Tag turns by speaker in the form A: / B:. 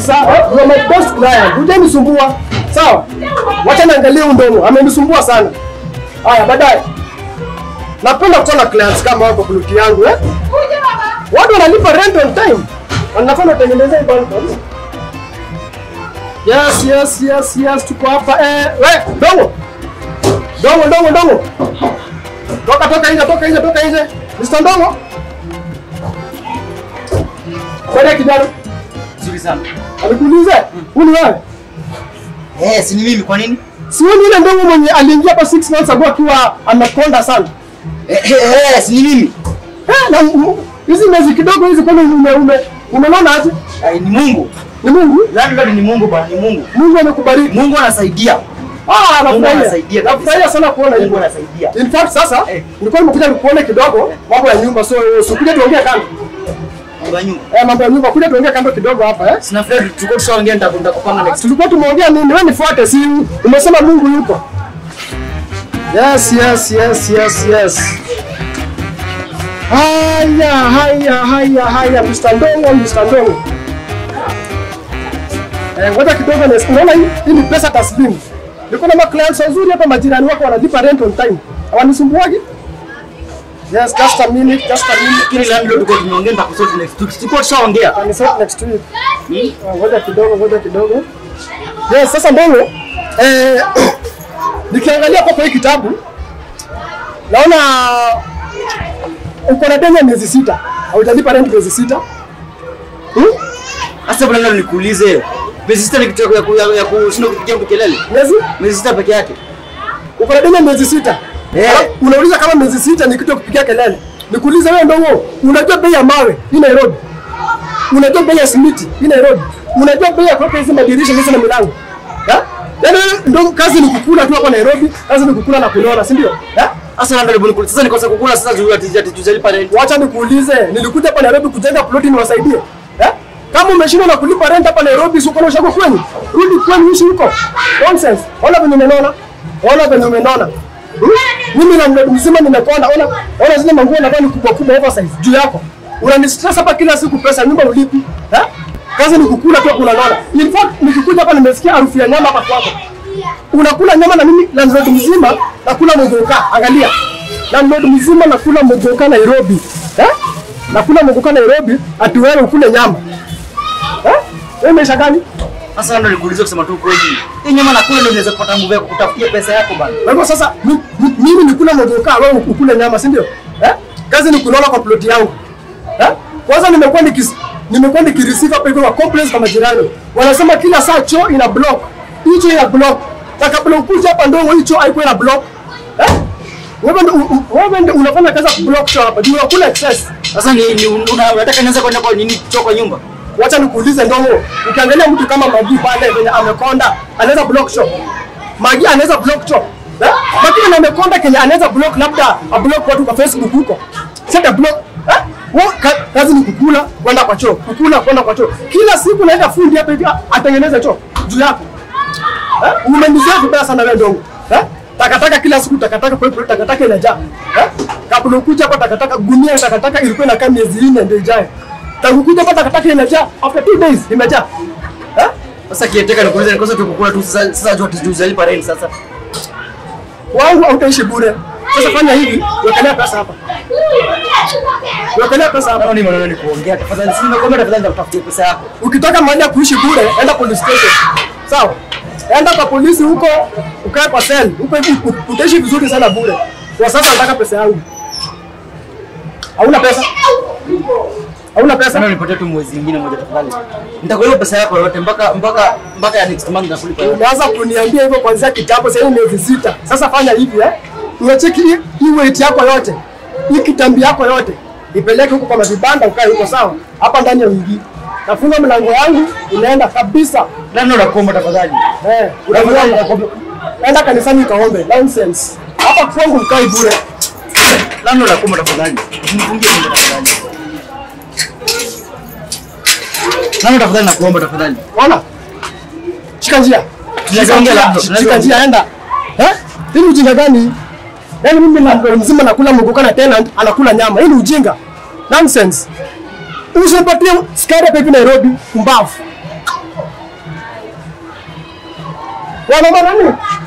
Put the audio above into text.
A: kabisa. Eh, You are my best client. Hujanisumbua. Sawa? Wacha niangalie huyu ndomo. Amenisumbua sana. Haya, baadaye. Napenda kuwa na clients kama wako ploti yangu eh? Watu wanalipa rent on time. Wanafanya kutengeneza hii balcony. Yes, yes, yes, yes, tuko hapa. Eh, we, ndomo. Ndomo, ndomo, ndomo. Toka, toka nje, toka nje, toka nje. Mr. Ndomo. Kwani kijana?
B: Nzuri sana.
A: Alikuuliza? Huyu ni wewe?
B: Eh, si ni mimi kwa nini?
A: Si wewe ni yule ndogo mwenye aliingia hapa 6 months ago akiwa anakonda sana.
B: Eh, eh, eh, si ni mimi.
A: Eh, na m- hizi miezi kidogo hizi kwani ume ume umeona aje?
B: Ai, ni Mungu.
A: Ni Mungu?
B: Landlord ni Mungu bwana, ni Mungu.
A: Mungu amekubariki.
B: Mungu anasaidia.
A: Ah,
B: Mungu
A: nafurahia.
B: anasaidia kabisa.
A: Nafurahia sana kuona
B: Mungu
A: hivyo.
B: anasaidia.
A: In fact sasa
B: Eh.
A: nilikuwa nimekuja nikuone kidogo mambo ya nyumba so usikuja tuongee kando.
B: Mambo ya nyumba.
A: Eh, mambo ya nyumba kuja tuongee kando kidogo hapa eh.
B: Sina fred tulikuwa tushaongea nitakwenda kupanga next.
A: Tulikuwa tumeongea nini? Wewe nifuate, si umesema Mungu yuko. Yes, yes, yes, yes, yes. Haya, haya, haya, haya, Mr. Ndongo, Mr. Ndongo. Eh, ngoja kidogo na unaona hii hii ni pesa taslimu. Niko na clients wazuri hapa, majirani wako wanalipa rent on time. Hawanisumbuagi? Yes, just a minute, just a minute.
B: Lakini landlord tulikuwa tumeongea nitakusort next week. Tulikuwa tushaongea.
A: Can sort next week. Ah, Ngoja kidogo, ngoja kidogo. Yes, sasa Ndongo, eh, nikiangalia kwa hii kitabu naona uko na deni ya miezi sita, haujalipa rent miezi sita. Hmm?
B: Sasa bwana landlord nikuulize. Miezi sita ni kitu ya ku- ya ya kushinda kupigia mtu kelele.
A: Miezi
B: Miezi sita peke yake.
A: uko na deni ya miezi sita.
B: Eh.
A: Alafu Unauliza kama miezi sita ni kitu ya kupigia kelele. Nikuulize wewe Ndongo, unajua bei ya mawe hii Nairobi? Unajua bei ya simiti hii Nairobi? Unajua bei ya kuweka hizi madirisha hizi na milango? Eh? Yaani wewe Ndongo kazi ni kukula tu hapa Nairobi, kazi ni kukula na kunona, si ndio? Eh?
B: Sasa landlord nikuulize. Sasa nikosa kukula sasa juu ati ati tujalipa rent.
A: Wacha nikuulize, nilikuja hapa Nairobi kujenga ploti niwasaidie. Eh? Kama umeshindwa na kulipa rent hapa Nairobi, si uko na ushako kwenu? Rudi kwenu ishi huko. Nonsense. Ona venye umenona. Ona venye umenona. Hmm? Mimi na mledu mzima nimekonda. Ona ona zile manguo na ni kubwa kubwa oversize juu yako. Unanistress hapa kila siku pesa nyumba ulipi. Eh? Kazi ni kukula tu kuna nona. In fact nikikuja hapa nimesikia harufu ya nyama hapa kwako. Unakula nyama na mimi landlord mzima nakula mogoka. Angalia. Landlord mzima nakula mogoka Nairobi. Eh? Nakula mogoka Nairobi ati wewe ukule nyama. Eh? Wewe maisha gani?
B: Sasa landlord nikuulize kusema tu kweli. Hii nyama na kule ndio unaweza kupata nguvu ya kutafutia pesa yako bwana.
A: Kwa hivyo sasa mi- mi- mimi nikula mogoka wewe ukule nyama, si ndio? Eh? Kazi ni kunola kwa ploti yangu. Eh? Kwanza nimekuwa nikis nimekuwa nikireceive hapa hivyo wa complaints kwa majirani. Wanasema kila saa choo ina block. Hicho ina block. Na kabla ukuje hapa ndio hicho haiko ina block. Eh? Wewe ndio u- u- wewe ndio unafanya kazi ya kublock choo hapa. Ndio unakula excess.
B: Sasa ni, ni una- unataka nianze kwenda kwa nini choo kwa nyumba?
A: Wacha nikuulize Ndongo, ukiangalia mtu kama Magi pale venye amekonda, anaweza block shop. Magi anaweza block shop. Eh? Lakini na amekonda Kenya anaweza block labda a block watu kwa Facebook huko. Sasa block eh? Wa, ka, kazi ni kukula kwenda kwa choo, kukula kwenda kwa choo. Kila siku naenda fundi hapa hivi atengeneze choo juu yako. Eh? Umenizea vibaya sana wewe Ndongo. Eh? Takataka kila siku takataka kwa hiyo takataka inajaa. Eh? Kabla ukuja hapa takataka gunia ya takataka ilikuwa inakaa miezi 4 ndio ijae. Tangu kuja hapa takataka imejaa after 2 days imejaa. Eh?
B: Sasa kieteka nikuulize nikosa tu kukula tu sasa sasa juu tujalipa rent sasa.
A: Wangu hautaishi bure. Sasa fanya hivi, wekelea pesa hapa. Wekelea pesa hapa.
B: Kama ni maneno ni kuongea tafadhali si nimekwambia tafadhali nitakupatia pesa yako.
A: Ukitaka mahali ya kuishi bure, enda police station. Sawa? Enda kwa polisi huko, ukae kwa cell. Huko hivi u- utaishi vizuri sana bure. Kwa sasa nataka pesa yangu. Hauna pesa? Hauna pesa?
B: Sana nipatie tu mwezi mwingine moja tafadhali. Nitakulipa pesa yako yote mpaka mpaka mpaka ya next month nitakulipa yote.
A: Umeanza kuniambia hivyo kuanzia kitambo, sasa hivi miezi sita. Sasa fanya hivi eh, unacheki hii hii weight yako yote, hii kitambi yako yote, ipeleke huko kwa mavibanda, ukae huko sawa, hapa ndani ya wiki. Nafunga mlango yangu, unaenda kabisa.
B: Nani unakuomba tafadhali?
A: Eh,
B: Tafadhali
A: unamuomba.
B: nakuomba.
A: Enda kanisani ukaombe. Nonsense. Hapa kwangu mkai bure.
B: Nani unakuomba tafadhali? Usinifungie nyumba tafadhali. Nani tafadhali nakuomba tafadhali?
A: Ona. Shika njia. Shika
B: Tunaongea
A: njia.
B: labda,
A: Shika
B: tunaongea.
A: njia enda. Eh? Hii ni ujinga gani? Yaani mimi na mzima nakula mgoka na tenant anakula nyama. Hii ni ujinga. Nonsense. Usipatie skari hapa hivi Nairobi, mbavu. Wanaomba nani?